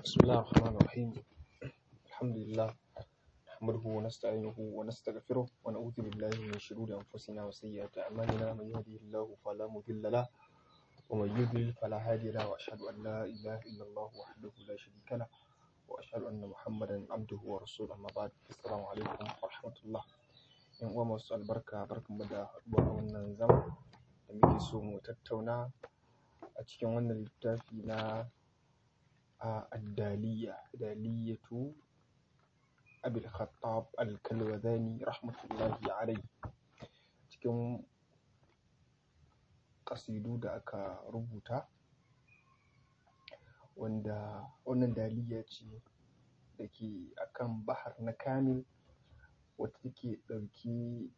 بسم الله الرحمن الرحيم الحمد لله نحمده ونستعينه ونستغفره ونعوذ بالله من شرور أنفسنا وسيئات أعمالنا من يهده الله فلا مضل له ومن يضلل فلا هادي له وأشهد أن لا إله إلا الله وحده لا شريك له وأشهد أن محمدا عبده ورسوله أما بعد السلام عليكم ورحمة الله yan uwa masu albarka barkanmu da haɗuwa a wannan zama da muke so mu tattauna a cikin wannan littafi na a addaliya daliyatu abil khattab al-kalwazani rahmatullahi alai cikin ƙasidu da aka rubuta wanda wannan daliya ce da ke akan bahar na kamil wacce take ɗauke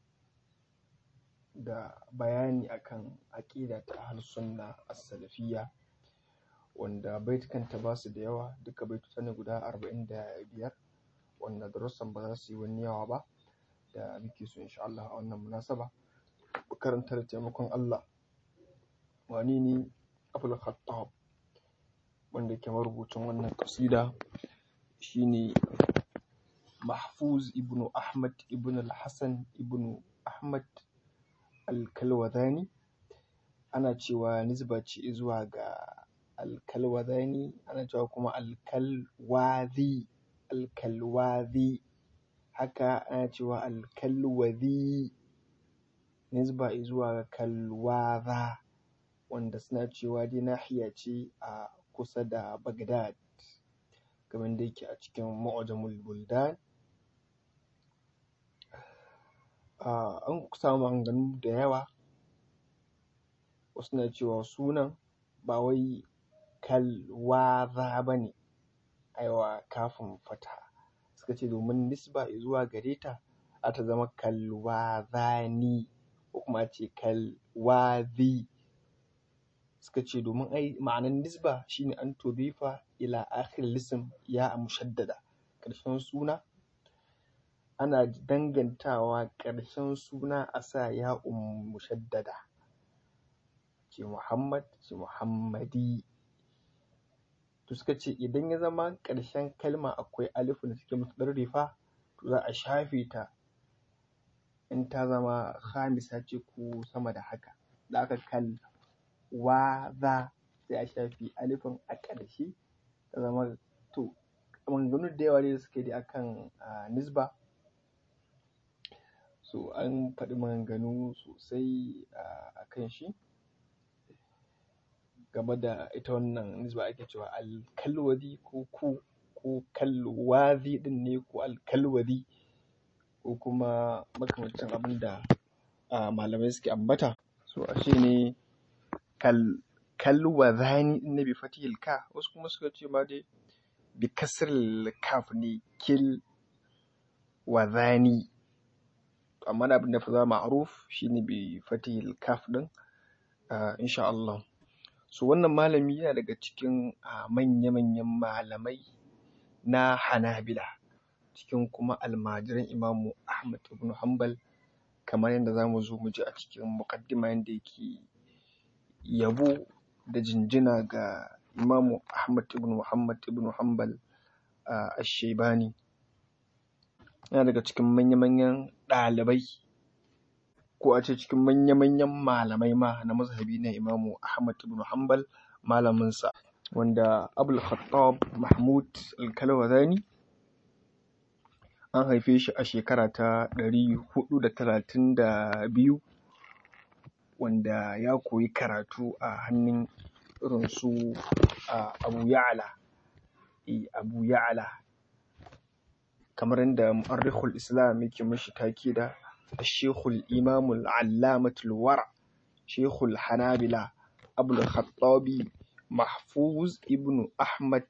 da bayani akan aƙida ta ahlus sunna as-salafiyya wanda baitukanta ba su da yawa duka baituka ne guda arba'in da biyar wanda darussan ba za su yi wani yawa ba da muke so insha Allah a wannan munasaba mu karanta da taimakon Allah wane ne Abul Khattab wanda ke marubucin wannan ƙasida shine Mahfuz ibn Ahmad ibn al-Hasan ibn Ahmad al-Kalwazani ana cewa nisba ce zuwa ga al-Kalwazani ana cewa kuma al-Kalwazi al-Kalwazi haka ana cewa al-Kalwazi nisba zuwa ga Kalwaza wanda suna cewa dai nahiya ce a kusa da Baghdad kamar da yake a cikin Mu'jamul Buldan an samu maganganu da yawa wasu na cewa sunan ba wai kalwaza ba ne aiwa kafin fata suka ce domin nisba zuwa gare ta za ta zama kalwazani ko kuma a ce kalwazi suka ce domin ai ma'anar nisba shine an tudifa ila akhir lism ya mushaddada ƙarshen suna ana dangantawa ƙarshen suna a sa ya'un mushaddada ce Muhammad ce Muhammadi to suka ce idan ya zama ƙarshen kalma akwai alifin da take mutaɗarrifa to za a shafe ta in ta zama khamisa ce ko sama da haka da aka kal waza sai a shafe alifin a ƙarshe ta zama to maganganu da yawa ne da suke da akan nisba so an faɗi maganganu sosai a kan shi game da ita wannan nisba ake cewa alkalwadi ko ku ko kalwazi ɗin ne ko alkalwadi ko kuma makamancin abin da malamai suke ambata so ashe ne kal kalwazani ɗin ne bi fatihil ka wasu kuma suka ce ma dai bi kasril kaf ne kil wazani amma da abin da fi zama ma'ruf shine bi fatihil kaf din insha Allah so wannan malami yana daga cikin manya-manyan malamai na Hanabila cikin kuma almajiran Imamu Ahmad ibn Hanbal kamar yadda zamu zo mu ji a cikin muqaddima yanda yake yabo da jinjina ga Imamu Ahmad ibn Muhammad ibn Hanbal ash-Shaybani yana daga cikin manya-manyan ɗalibai ko a ce cikin manya-manyan malamai ma na mazhabi na Imamu Ahmad ibn Hanbal malaminsa wanda Abul Khattab Mahmud al-Kalwazani an haife shi a shekara ta ɗari huɗu da talatin da biyu wanda ya koyi karatu a hannun irin su Abu Ya'la Abu Ya'la kamar yadda mu'arrikhul Islam yake mashi take da الشيخ الإمام العلامة الورع شيخ الحنابلة أبو الخطاب محفوظ ابن أحمد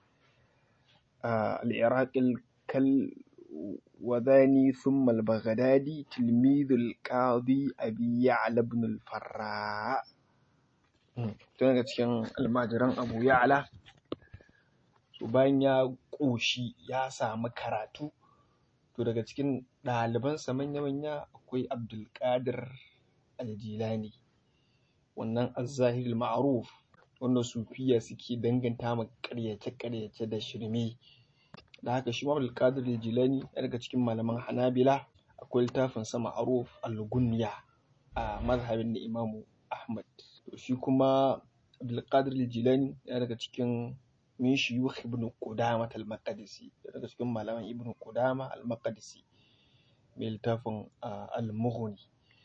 آه العراقي الكلوذاني ثم البغدادي تلميذ القاضي أبي يعلى بن الفراء daga cikin almajiran abu ya'la so bayan ya ƙoshi ya samu karatu to daga cikin ɗalibansa manya-manya akwai abdulkadir aljilani wannan azzahir ma'ruf wanda sufiya suke danganta ma ƙaryace-ƙaryace da shirme da haka shi ma Abdulkadir Jilani ya daga cikin malaman Hanabila akwai littafin sa Ma'ruf al-Gunya a mazhabin da Imamu Ahmad to shi kuma Abdulkadir Jilani ya daga cikin min shuyukh Ibn Qudamah al-Maqdisi ya daga cikin malaman Ibn Qudamah al-Maqdisi mai littafin al-Mughni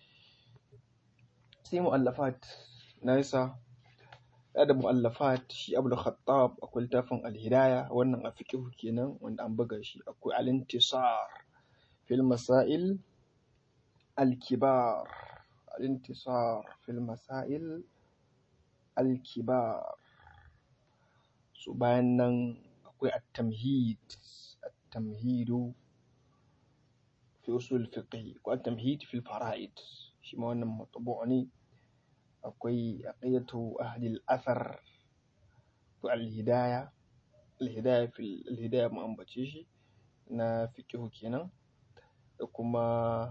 sai mu'allafat nasa ya da mu'allafat shi Abdul Khattab akwai littafin al-Hidaya wannan a fiqh kenan wanda an buga shi akwai al-Intisar fil masail al-kibar al-Intisar fil masail al-kibar so bayan nan akwai at-tamhid at-tamhidu fi usul fiqh ko at-tamhid fil fara'id shi ma wannan matbu' ne akwai aqidatu ahli al-athar to al-hidaya al-hidaya fil al-hidaya mu ambace shi na fiqh kenan da kuma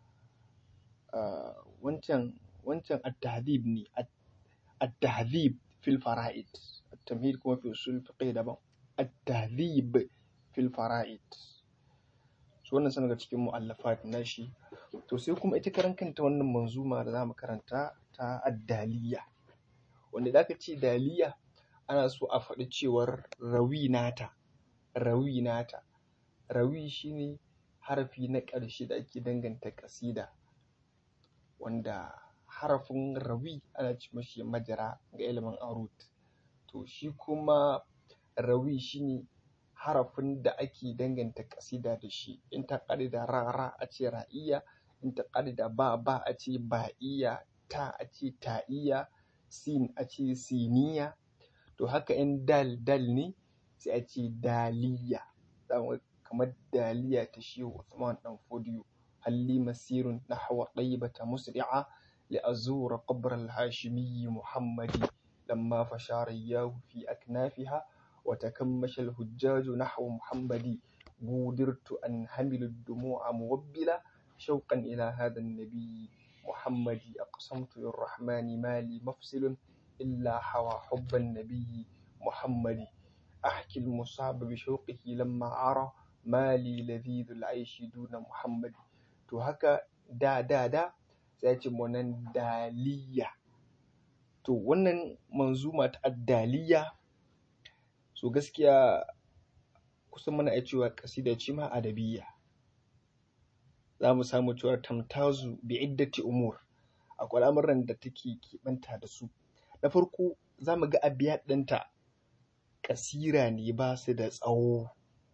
wancan wancan at-tahdhib ne at-tahdhib fil fara'id at-tamhid kuma fi usul fiqh daban at-tahdhib fil fara'id so wannan sana daga cikin mu'allafat nashi to sai kuma ita karan kanta wannan manzuma da zamu karanta ta addaliya wanda da aka ce daliya ana so a faɗi cewar rawi nata rawi nata rawi shine harafi na ƙarshe da ake danganta ƙasida wanda harafin rawi ana ce mashi majara ga ilimin arut to shi kuma rawi shine harafin da ake danganta ƙasida da shi in ta ƙare da ra a ce ra'iya in ta ƙare da ba ba a ce ba'iya ta a ce ta'iya sin a ce siniya to haka in dal dal ne sai a ce daliya kamar daliya ta shehu Usman dan Fodiyo halli masirun nahwa tayyibata musri'a li azura qabr al-hashimi muhammadi lamma fashara yahu fi aknafiha wa takammasha al-hujjaj nahwa muhammadi budirtu an hamilu ad-dumu'a muwabbila shauqan ila hadha an-nabi محمد أقسمت للرحمن مالي مفصل إلا حوى حب النبي محمد أحكي المصاب بشوقه لما أرى مالي لذيذ العيش دون محمد to haka da da da sai ce wannan daliya to wannan manzuma ta addaliya so gaskiya kusan muna iya cewa kasida ce ma adabiyya za mu samu cewa tamtazu bi iddati umur akwai al'amuran da take keɓanta da su na farko za mu ga abiya ɗinta ƙasira ne ba su da tsawo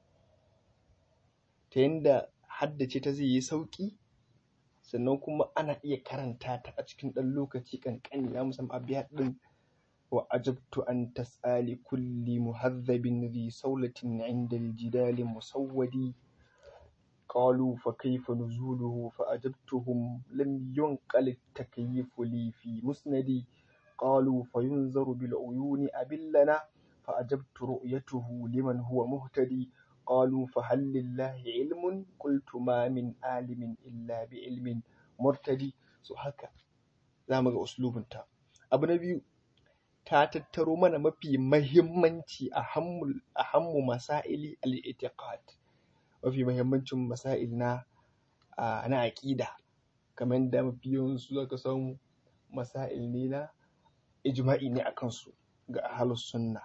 ta yadda haddace ta zai yi sauƙi sannan kuma ana iya karanta ta a cikin ɗan lokaci ƙanƙani za mu samu abiya ɗin wa ajabtu an tas'ali kulli muhazzabin zi saulatin inda aljidali musawwadi قالوا فكيف نزوله فأجبتهم لم ينقل التكييف لي في مسندي قالوا فينظر بالعيون أبلنا فأجبت رؤيته لمن هو مهتدي قالوا فهل لله علم قلت ما من عالم إلا بعلم مرتدي so haka za mu ga uslubinta abu na biyu ta tattaro mana mafi mahimmanci a hammu masaili al-i'tiqad mafi mahimmancin masail na na aƙida kamar da mafi yawansu zaka samu masail ne na ijma'i ne a kansu ga ahlus sunna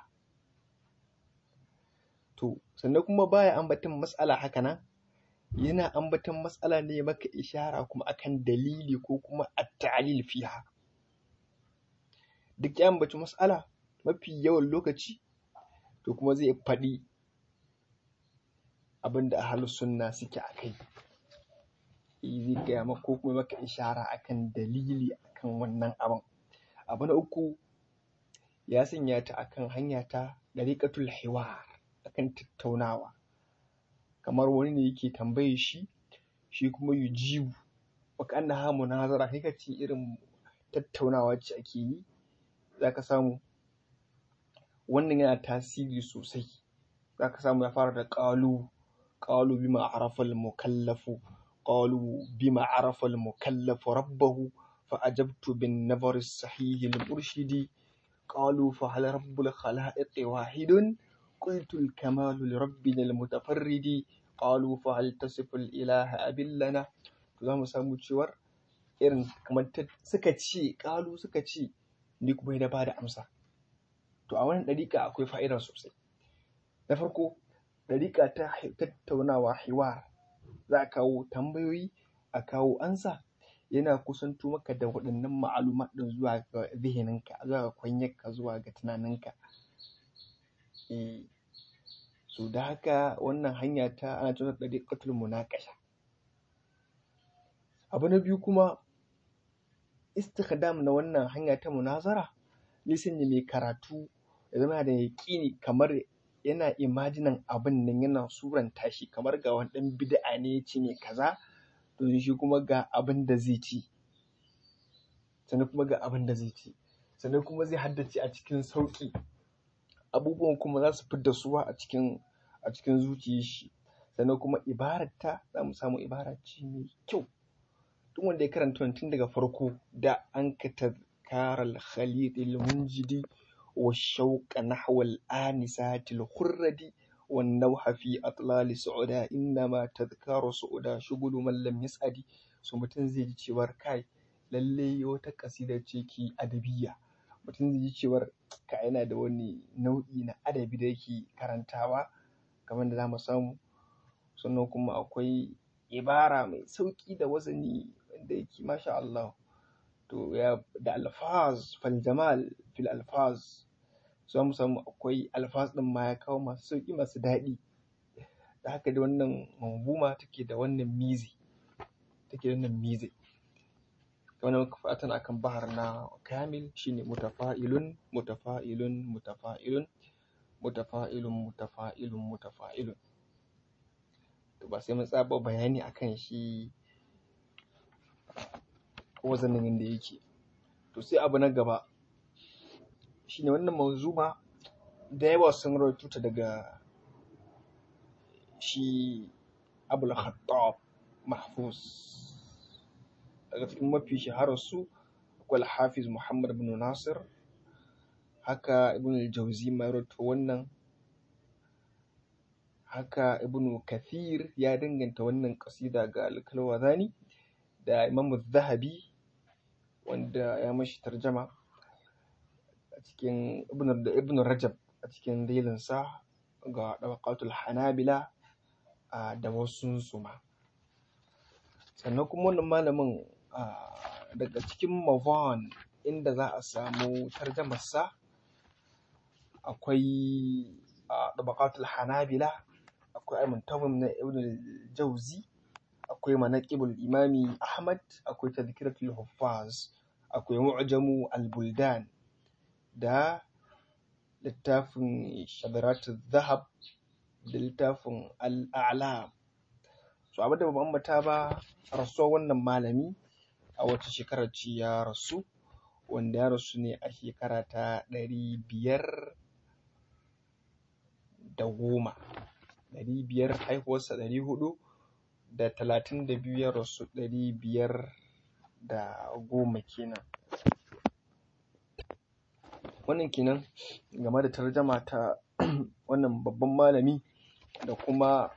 to sannan kuma baya ambaton matsala haka nan yana ambaton matsala ne maka ishara kuma akan dalili ko kuma at-ta'lil fiha duk ya ambaci matsala mafi yawan lokaci to kuma zai faɗi abin da ahalus sunna suke a kai zai gaya maka ko kuma maka ishara akan dalili akan wannan abin abu na uku ya sanya ta akan hanya ta dariqatul hiwar akan tattaunawa kamar wani ne yake tambaye shi shi kuma yujibu baka annaha munazara kai kace irin tattaunawa ce ake yi zaka samu wannan yana tasiri sosai zaka samu ya fara da ƙalu قالوا بما عرف المكلف قالوا بما عرف المكلف ربه فأجبت بالنظر الصحيح المرشد قالوا فهل رب الخلائق واحد قلت الكمال لربنا المتفرد قالوا فهل تصف الإله أبن لنا za mu samu cewar irin kamar suka ce ƙalu suka ce ni kuma na ba da amsa to a wannan ɗariƙa akwai fa'ida sosai na farko ɗariƙa ta tattaunawa hiwar za a kawo tambayoyi a kawo ansa yana kusanto maka da waɗannan ma'alumat ɗin zuwa ga zihininka zuwa ga kwanyarka zuwa ga tunaninka eh so da haka wannan hanya ta ana cewa ɗariƙatul munaqasha abu na biyu kuma istikdam na wannan hanya ta munazara lisan mai karatu ya zama da yaƙini kamar yana imajinan abin nan yana suranta shi kamar ga wani ɗan bid'a ne ya ce ne kaza to shi kuma ga abin da zai ci sannan kuma ga abin da zai ci sannan kuma zai haddace a cikin sauƙi abubuwan kuma za su fidda suwa a cikin a cikin zuciyar shi sannan kuma ibararta za mu samu ibara ce mai kyau duk wanda ya karanta tun daga farko da an ka tazkar al-khalid al-munjidi wa shauqa nahwa al-anisat al-khurradi wan nawha fi atlal su'uda innama tazkaru su'uda shugulu man lam yas'adi so mutum zai ji cewar kai lalle wata kasida ce ki adabiyya mutum zai ji cewar ka yana da wani nau'i na adabi da yake karantawa kamar da za mu samu sannan kuma akwai ibara mai sauƙi da wazani wanda yake masha Allah to ya da alfaz fal jamal fil alfaz za mu samu akwai alfaz ɗin ma ya kawo masu sauƙi masu daɗi da haka da wannan manzuma take da wannan mizi take da wannan mizi kamar muka fatan akan bahar na kamil shine mutafa'ilun mutafa'ilun mutafa'ilun mutafa'ilun mutafa'ilun mutafa'ilun to ba sai mun tsaba bayani akan shi wazanin yadda yake to sai abu na gaba shine wannan manzuma da yawa sun rawaito ta daga shi abul khattab mahfuz daga cikin mafi shaharar su akwai hafiz muhammad bin nasir haka ibn al-jauzi ma rawaito wannan haka ibn kathir ya danganta wannan kasida ga al-kalwazani da imam zahabi wanda ya mashi tarjama a cikin ibn rajab a cikin dalilinsa ga ɗabaqatul hanabila da wasu ma sannan kuma wannan malamin daga cikin mavan inda za a samu tarjamarsa akwai ɗabaqatul hanabila akwai al-muntazim na ibn jauzi akwai manaqibul imami ahmad akwai tadhkiratul huffaz akwai mu'jamu al-buldan da littafin shadaratul zahab da littafin al-a'lam so abin da ban ambata ba rasuwar wannan malami a wata shekarar ce ya rasu wanda ya rasu ne a shekara ta ɗari biyar da goma ɗari biyar haihuwarsa ɗari huɗu da talatin da biyu ya rasu ɗari biyar da goma kenan wannan kenan game da tarjama ta wannan babban malami da kuma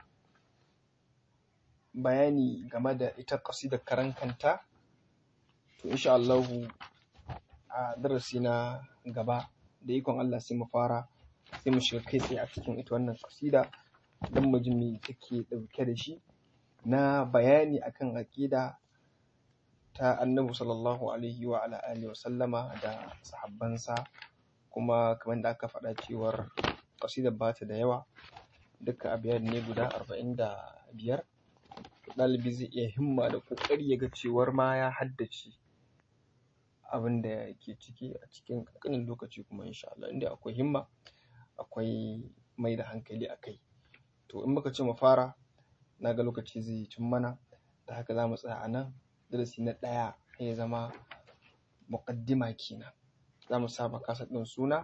bayani game da ita ƙasidar karan kanta to insha Allahu a darasi na gaba da ikon Allah sai mu fara sai mu shiga kai tsaye a cikin ita wannan ƙasida don mu ji me take ɗauke da shi na bayani akan aƙida ta annabi sallallahu alaihi wa ala alihi wa sallama da sahabbansa kuma kamar da aka faɗa cewar ƙasidar ba ta da yawa duka abiyar ne guda arba'in da biyar ɗalibi zai iya himma da ƙoƙari ya ga cewar ma ya haddace abin da ke ciki a cikin ƙanƙanin lokaci kuma insha Allah inda akwai himma akwai mai da hankali a kai to in muka ce mu fara na ga lokaci zai cin mana da haka za mu tsaya a nan darasi na ɗaya ya zama muƙaddima kenan za mu saba kasa ɗin suna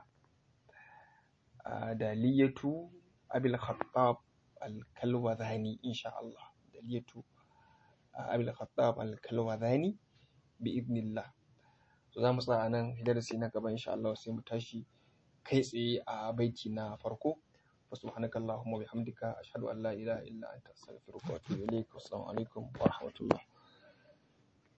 daliyatu abil khattab al-kalwazani insha Allah daliyatu abil khattab al-kalwazani bi idnillah to za mu tsaya a nan darasi na gaba insha Allah sai mu tashi kai tsaye a baiti na farko فسبحانك اللهم وبحمدك أشهد أن لا إله إلا أنت أستغفرك وأتوب إليك والسلام عليكم ورحمة الله